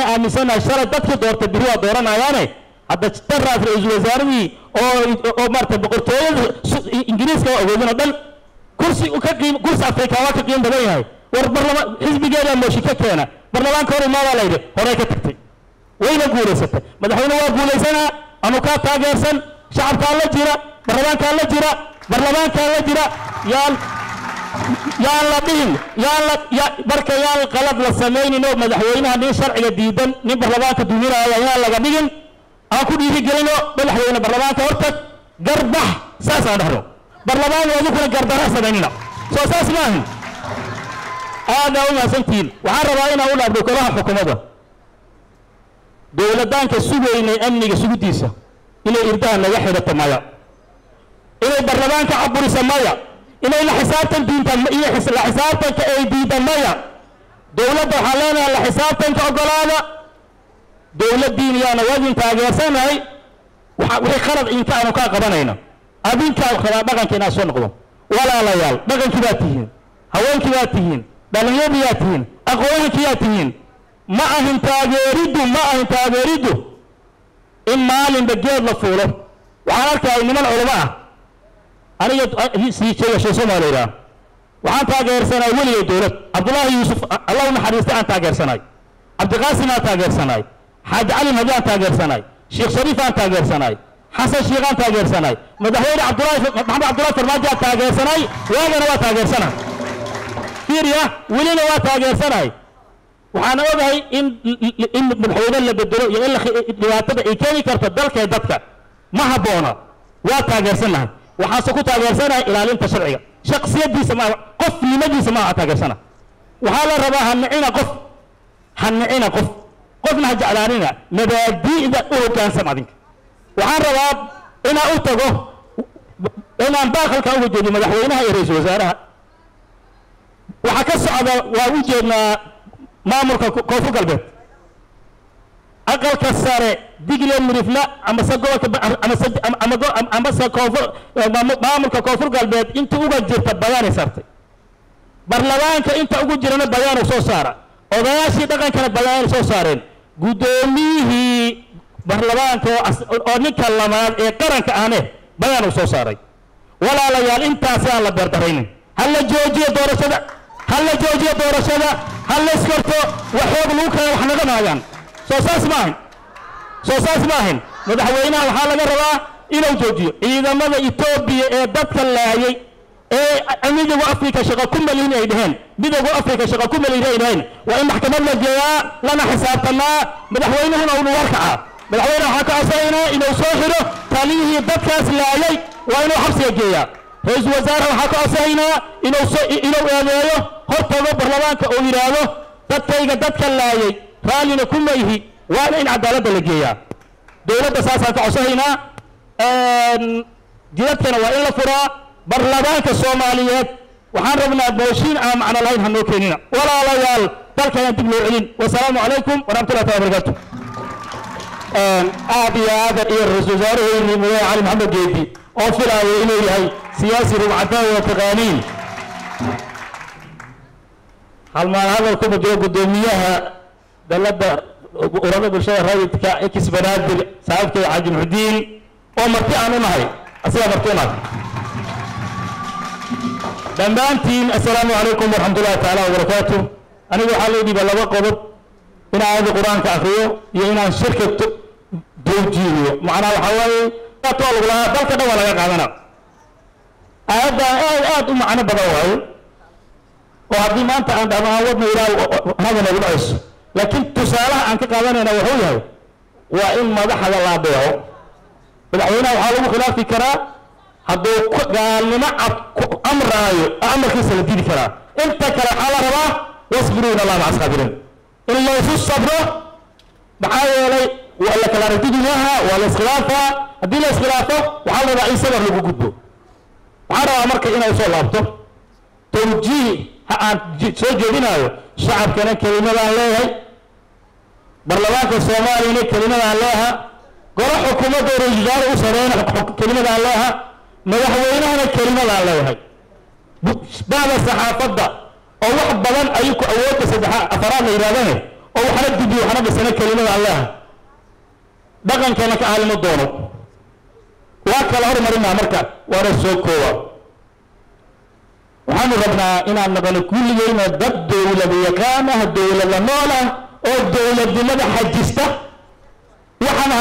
waxaana aaminsanahay shalay dadkii doortay biri waa dooranayaane hadda daraas ra-iisul wasaaradii oo oo maarata boqortooyada su- ingiriiska oo awoodin oo dhan kursi ka qiim kursi afrika waa ka qiim badan yahay war barlama xisbigeeda mooshi ka keena barlamaanka hor imaadaa la yidhi horey ka tagtay wayna guulaysatay madaxweyne waa guulaysanaa anu kaa taageersan shacabkaa la jira barlamaankaa la jira barlamaankaa la jira yaan yaan la dhihin yaan la ya marka yaan qalad la samaynin oo madaxweynaha nin sharciga diidan nin barlamaanka duminaya yaan laga dhigin aan ku dhiirigelino madaxweyne barlamaanka hortag garbax saasaan dhahno barlamaan adukuna gardara samaynina soo saas maahin aadaa u mahadsantihiin waxaan rabaa inaan u dhaafdo golaha xukuumadda dowladaanka sugaynay amniga sugidiisa inay irdaha naga xidhato maya inay barlamaanka caburiso maya inay la xisaabtan diinta iyo xis- la xisaabtanka ay diida maya dowladda waxaan leenahay la xisaabtanka ogolaada dowladdiin yaana wadin taageersanahay waxa wixii khalad inka aanu kaa qabanayna adinkaa rabaa dhaqanka inaad soo noqdo walaalayaal dhaqankii baad tihiin haweenkii baad tihiin dhallinyaradii baad tihiin aqoonyankii baad tihiin ma ahin taageeriddu ma ahin taageeriddu in maalinba geed la fuulo waxaan arkaya niman culamo ah aniga sii sheega sheekh soomaaliya waxaan taageersanay weligay dowlad cabdullaahi yuusuf allah u naxariista aan taageersanay cabdiqaasim aan taageersanay xaaji cali madi aan taageersanay sheekh shariif aan taageersanay xasan sheekh aan taageersanay madaxweyne cabdullaahi maxamed cabdullaahi farmaajo aan taageersanay waagana waa taageersanay fiiriya welina waa taageersanay waxaan ogahay in in madaxweyne la bedelo iyo in la dhibaatada ay keeni karto dalka iyo dadka ma habboona waa taageersanahay waxaase ku taageersanahay ilaalinta sharciga shaksiyadiisa ma qofnimadiisa maaha taageersana waxaa la rabaa ha nicina qof ha nicina qof qofna ha jeclaanina mabaadi'da u hoggaansam adinka waxaan rabaa inaan u tago inaan baaqalka uga jeediyo madaxweynaha iyo ra-iisul wasaaraha waxaa ka socda waa u jeednaa maamulka ko- koonfur galbeed aqalka sare digle mirifla amase gobolka ba- amase ama- ama go- am- amase koonfur eh, maamu- maamulka koonfur galbeed inta uga jirta bayaanay sartay barlamaanka inta ugu jirana bayaanu soo saara odayaashii dhaqankana bayaanay soo saareen guddoomiyihii barlamaanka oo as- oo ninka lamaad ee qaranka ahne bayaanu soo saaray walaalayaal intaasi aan la beerdaraynin ha la joojiyo doorashada ha la joojiyo doorashada ha la iskarto waxoog lagu kala wax naga naayaan soo saas maahin soo saas maahin madaxweynaha waxaa laga rabaa inuu joojiyo ciidamada etoobiya ee dadka laayay ee midowga afrika shaqo ku malin ay dheheen midowga afrika shaqo ku malin ay dheheen waa in maxkamad la geeyaa lana xisaabtanaa madaxweynuhuna uu warkacaa madaxweyne waxaa ka codsanaynaa inuu soo xidho taliyihii dadkaas laayay waa inuu xabsiga geeyaa ra-iisul wasaare waxaa ka codsanaynaa inuu soo inuu eedeeyo hortago barlamaanka oo yidhaahdo dadkayga dadka laayay raallina ku mayhi waana in cadaaladda la geeyaa dowladda saasaan ka codsanaynaa jidadkana waa in la furaa barlamaanka soomaaliyeed waxaan rabnaa booshiin aan macno lahayn hanoo keenina walaalayaal dalkana dib loo celin wasalaamu calaykum waraxmatullahi taala barakaatu aad iyo aadan iyo ra-iisul wasaaraheynii mudane cali maxamed geedi oo filaayo inuu yahay siyaasi rugcadaan wa taqaaniin halmaan hadalku ma jiro guddoomiyaha dalada urada bulshada rayidka ex banaadir saaxiibkay xaaji muxudiin oo marti aan u nahay asigaa marti u nahay dhammaantiin assalaamu calaykum waraxmatullahi tacaala wabarakaatu anigu waxaa loo dhiiba laba qodob in aayadda qur-aanka akriyo iyo inaan shirka to- towjiihiyo macnaha waxaa waaye too lagu lahaa dalka dhan waa laga qaadana aayaddan aad aad u macno badan waayo oo haddii maanta aan dhahno aan wadna ilaa hada nagu dhacayso laakiin tusaalaha aan ka qaadanayna wuxuu yahay waa in madaxda la adeeco madaxweynaha waxaa lagu khilaafi karaa hadduu ku- gaalnimo cad ku amraayo amarkiisa la dili karaa inta kale waxaa la rabaa wasbiruuna allah maca saabiriin in laysu sabro maxaa yeelay waa la kala aragtidi maaha waa la iskhilaafaa haddii la iskhilaafo waxaa la rabaa in sabar lagu gudbo waxaan rabaa marka inay soo laabto towjiih ha aan ji- soo jeedinayo shacabkana kelimadaan leeyahay barlamaanka soomaaliyana kelimadaan leeha golo xukuumadda ra-iisul wasaare u sareyna xuk- kelimadaan leeha madaxweynahana kelimadaan leeyahay bu- bacda saxaafadda oo wax badan ayuu ku awoodda saddexaad afaraad la yidhahdane oo waxna dibiyo waxna dhisana kelimada allaha dhaqankeena ka aalimo doono waa kala hormarinaa marka waana soo koowa waxaanu rabnaa inaan noqono kulligeyna dad dowlad yaqaan ah dowlada nool ah oo dowladnimada xajista waxaan